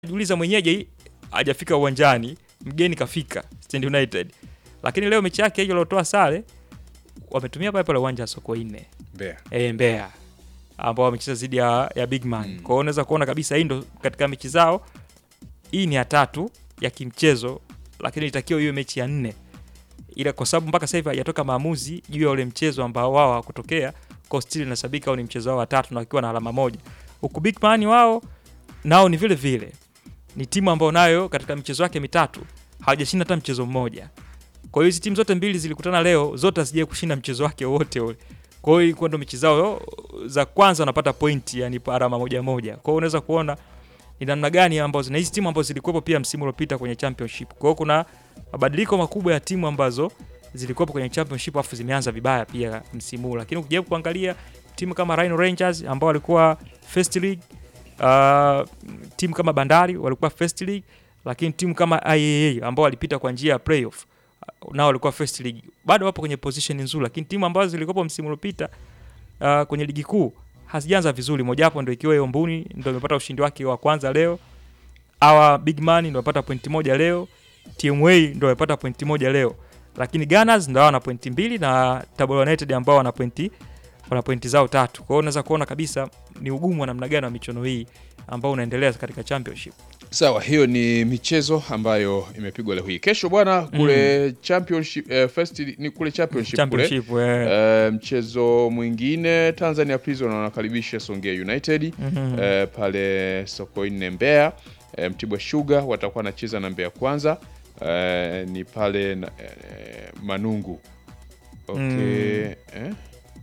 jiuliza mwenyeji hajafika uwanjani, mgeni kafika Stand United. Lakini leo mechi yake hiyo iliyotoa sare wametumia pale pale uwanja wa Sokoine Mbeya. e, Mbeya ambao wamecheza dhidi ya, ya Big Man. Mm. Kwa hiyo unaweza kuona kabisa hii ndo katika mechi zao, hii ni ya tatu ya kimchezo, lakini ilitakiwa iwe mechi ya nne, ila kwa sababu mpaka sasa hivi hajatoka maamuzi juu ya ule mchezo ambao wao hawakutokea, kwa still inasabika au ni mchezo wao wa tatu na wakiwa na alama moja, huku Big Man wao nao ni vile vile ni timu ambayo nayo katika michezo yake mitatu hawajashinda hata mchezo mmoja. Kwa hiyo hizi timu zote mbili zilikutana leo, zote hazijai kushinda mchezo wake wote ule. Kwa hiyo ilikuwa ndo mechi zao za kwanza wanapata pointi, yani alama moja moja. Kwa hiyo unaweza kuona ni namna gani ambazo na hizi timu ambazo zilikuwepo pia msimu uliopita kwenye championship. Kwa hiyo kuna mabadiliko makubwa ya timu ambazo zilikuwepo kwenye championship afu zimeanza vibaya pia msimu huu, lakini ukijaribu kuangalia timu kama Rhino Rangers ambao walikuwa first league, uh, timu kama Bandari walikuwa first league, lakini timu kama IAA ambao walipita kwa njia ya playoff uh, nao walikuwa first league, bado wapo kwenye position nzuri, lakini timu ambazo zilikuwepo msimu uliopita uh, kwenye ligi kuu hazijaanza vizuri. Mojawapo ndio ikiwa hiyo Mbuni ndio imepata ushindi wake wa kwanza leo. Hawa Big Man ndio wamepata pointi moja leo. TMA ndio wamepata pointi moja leo, lakini Gunners ndio wana pointi mbili na Tabora United ambao wana pointi wana pointi zao tatu. Kwa hiyo unaweza kuona kabisa ni ugumu wa namna gani wa michuano hii ambao unaendelea katika championship. Sawa, hiyo ni michezo ambayo imepigwa leo hii. Kesho bwana kule championship eh, first ni kule championship, Championship kule eh, eh, mchezo mwingine Tanzania Prison wanakaribisha Songea United mhm. eh, pale Sokoine Mbeya. Eh, Mtibwa Sugar watakuwa wanacheza na Mbeya Kwanza eh, ni pale na, eh, Manungu. Okay, Mm. eh?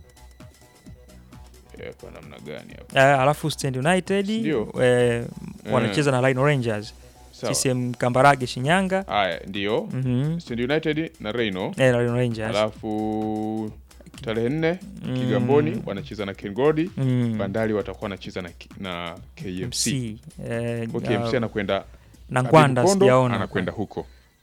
Eh, kwa namna gani hapo? Eh, alafu Stand United Ndio. eh, wanacheza na Rhino Rangers. Sawa. CCM Kambarage Shinyanga. Haya, ndio Mhm. Stand United na Reino Eh, Rhino Rangers. alafu tarehe nne Mm. Kigamboni wanacheza na Kengodi. Mm. Bandari watakuwa wanacheza na, K- na KMC. MC. Eh, Kwa KMC uh, anakwenda na Ngwanda Habibu Kondo, sijaona. anakwenda huko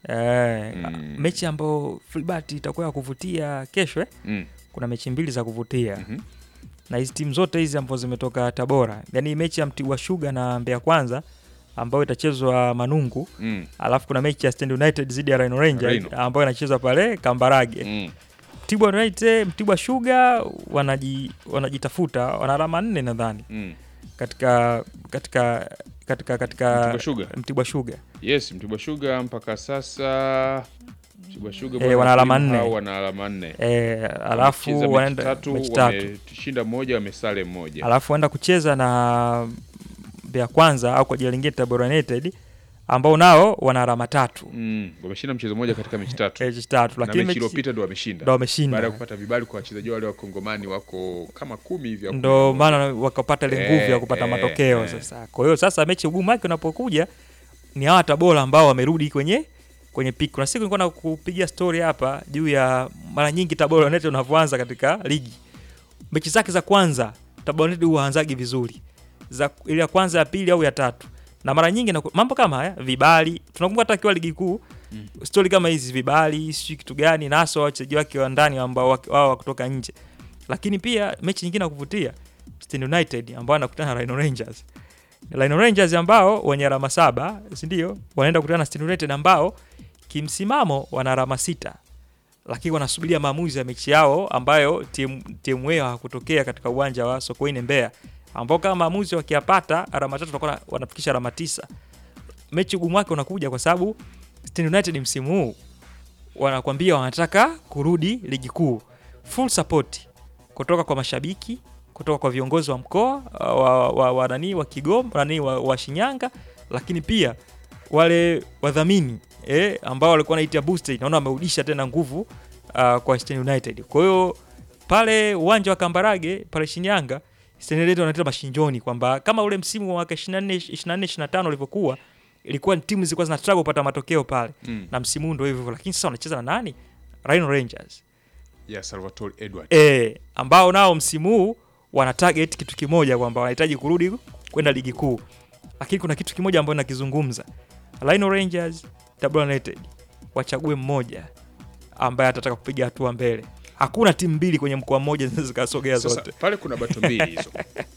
Eh, Mm. mechi ambayo Filbert itakuwa ya kuvutia kesho eh? mm. Kuna mechi mbili za kuvutia mhm. na hizi timu zote hizi ambazo zimetoka Tabora, yaani mechi ya Mtibwa Sugar na Mbeya Kwanza ambayo itachezwa Manungu, Mm. alafu kuna mechi ya Stand United dhidi ya Rhino Rangers Rhino. ambayo inachezwa pale Kambarage. Mm. Mtibwa United, Mtibwa Sugar wanaji, wanajitafuta wana alama nne nadhani Mm. katika katika katika katika Mtibwa Sugar. Mtibwa Sugar. Yes, Mtibwa Sugar mpaka sasa Mtibwa Sugar Eh, bwana, wana alama wakulima nne. hao wana alama nne. Eh, Wamecheza alafu mechi wanaenda tatu, mechi tatu. wameshinda moja, wamesale moja. alafu waenda kucheza na Mbeya Kwanza au kwa jina lingine Tabora United ambao nao wana alama tatu Mm. Wameshinda mchezo mmoja katika mechi tatu. mechi tatu, na lakini mechi mechi iliyopita ndo wameshinda. ndo wameshinda, Baada ya kupata vibali kwa wachezaji wale wa Kongomani wako kama kumi hivi au ndo kumi na moja. maana wakapata ile nguvu ya kupata Eh, matokeo eh. sasa. Kwa hiyo sasa mechi ugumu wake unapokuja ni hawa Tabora ambao wamerudi kwenye kwenye peak. Kuna siku nilikuwa nakupigia story hapa juu ya mara nyingi Tabora United unavyoanza katika ligi, mechi zake za kwanza Tabora United huanzagi vizuri, za ile ya kwanza, ya pili au ya tatu, na mara nyingi na mambo kama haya vibali, tunakumbuka hata akiwa ligi kuu Mm. stori kama hizi vibali, sijui kitu gani, naso wachezaji wake wa ndani ambao wake- wao wa kutoka nje. Lakini pia mechi nyingine ya kuvutia Stand United ambao anakutana na Rhino Rangers. Rhino Rangers ambao wenye alama saba, si ndio? Wanaenda kukutana na Stand United ambao kimsimamo wana alama sita, lakini wanasubiria maamuzi ya mechi yao ambayo timu timu yao hakutokea katika uwanja wa Sokoine Mbeya, ambao kama maamuzi wakiyapata alama tatu watakuwa wanafikisha alama tisa. Mechi ugumu wake unakuja kwa sababu Stand United msimu huu wanakwambia wanataka kurudi ligi kuu, full support kutoka kwa mashabiki, kutoka kwa viongozi wa mkoa wa, wa, wa, nani wa Kigoma nani wa, wa Shinyanga, lakini pia wale wadhamini eh, ambao walikuwa wanaitia booster, naona wamerudisha tena nguvu uh, kwa Stand United. Kwa hiyo pale uwanja wa Kambarage pale Shinyanga, Stand United wanaleta mashinjoni kwamba kama ule msimu wa mwaka 24 24 25 ulivyokuwa ilikuwa ni timu zilikuwa zina struggle kupata matokeo pale Mm. na msimu huu ndio hivyo hivyo, lakini sasa wanacheza na nani? Rhino Rangers ya Salvatore Edward. e, ambao nao msimu huu wana target kitu kimoja kwamba wanahitaji kurudi kwenda ligi kuu, lakini kuna kitu kimoja ambacho nakizungumza, Rhino Rangers, Tabora United wachague mmoja ambaye atataka kupiga hatua mbele. Hakuna timu mbili kwenye mkoa mmoja zinaweza zikasogea Sasa zote. pale kuna bato mbili hizo.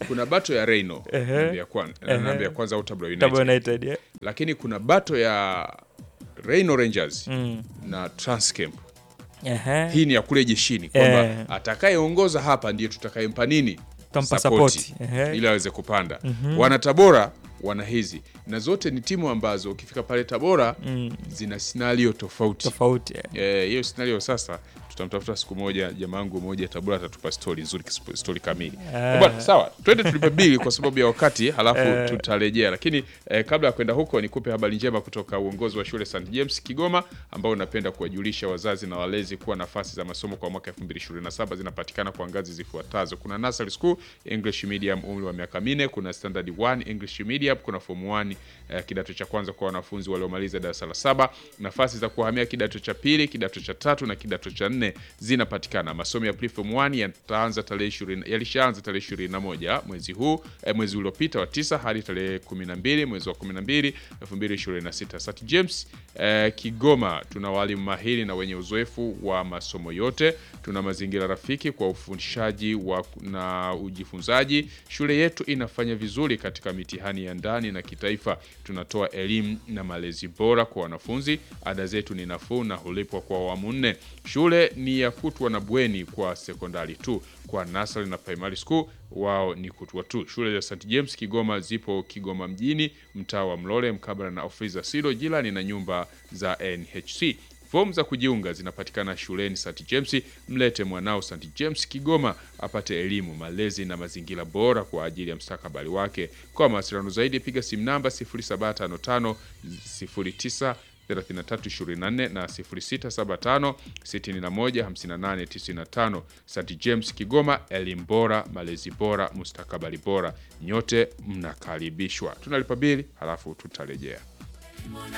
kuna bato ya Reino Ehe. na Mbeya Kwan- na Ehe. Mbeya Kwanza au Tabora Tabora United, United eh? lakini kuna bato ya Reino Rangers mm. na Transcamp. Ehe. Hii ni ya kule jeshini kwamba Eh. atakayeongoza hapa ndiye tutakayempa nini Tampa Sapoti, support. Ehe. ili aweze kupanda. Wana Tabora wana hizi na zote ni timu ambazo ukifika pale Tabora Mm. zina scenario tofauti. tofauti eh. Eh, hiyo scenario sasa tutamtafuta siku moja jamaa wangu mmoja Tabora atatupa story nzuri kisp- story kamili. Eh. Eh, Bwana sawa, twende tulipe bili kwa sababu ya wakati halafu Eh. tutarejea. Lakini eh, kabla ya kwenda huko nikupe habari njema kutoka uongozi wa shule St James Kigoma ambao unapenda kuwajulisha wazazi na walezi kuwa nafasi za masomo kwa mwaka 2027 zinapatikana kwa ngazi zifuatazo. Kuna nursery school English medium umri wa miaka minne, kuna standard 1 English medium, kuna form 1 eh, kidato cha kwanza kwa wanafunzi waliomaliza darasa la saba. Nafasi za kuhamia kidato cha pili, kidato cha tatu na kidato cha nne zinapatikana. Masomo ya preform 1 yataanza tarehe 20 yalishaanza tarehe 21 mwezi huu eh, mwezi uliopita wa tisa hadi tarehe 12 mwezi wa 12 2026. St James eh, Kigoma tuna walimu mahiri na wenye uzoefu wa masomo yote. Tuna mazingira rafiki kwa ufundishaji wa na ujifunzaji. Shule yetu inafanya vizuri katika mitihani ya ndani na kitaifa. Tunatoa elimu na malezi bora kwa wanafunzi. Ada zetu ni nafuu na hulipwa kwa awamu nne. Shule ni ya kutwa na bweni kwa sekondari tu. Kwa nasari na primary school wao ni kutwa tu. Shule za St James Kigoma zipo Kigoma mjini, mtaa wa Mlole, mkabala na ofisi za SIDO, jirani na nyumba za NHC. Fomu za kujiunga zinapatikana shuleni St James. Mlete mwanao St James Kigoma apate elimu, malezi na mazingira bora kwa ajili ya mstakabali wake. Kwa mawasiliano zaidi, piga simu namba 0755 09 3324 na 0675 61 58 95. St James Kigoma, elimu bora, malezi bora, mustakabali bora. Nyote mnakaribishwa. Tunalipa bili halafu tutarejea.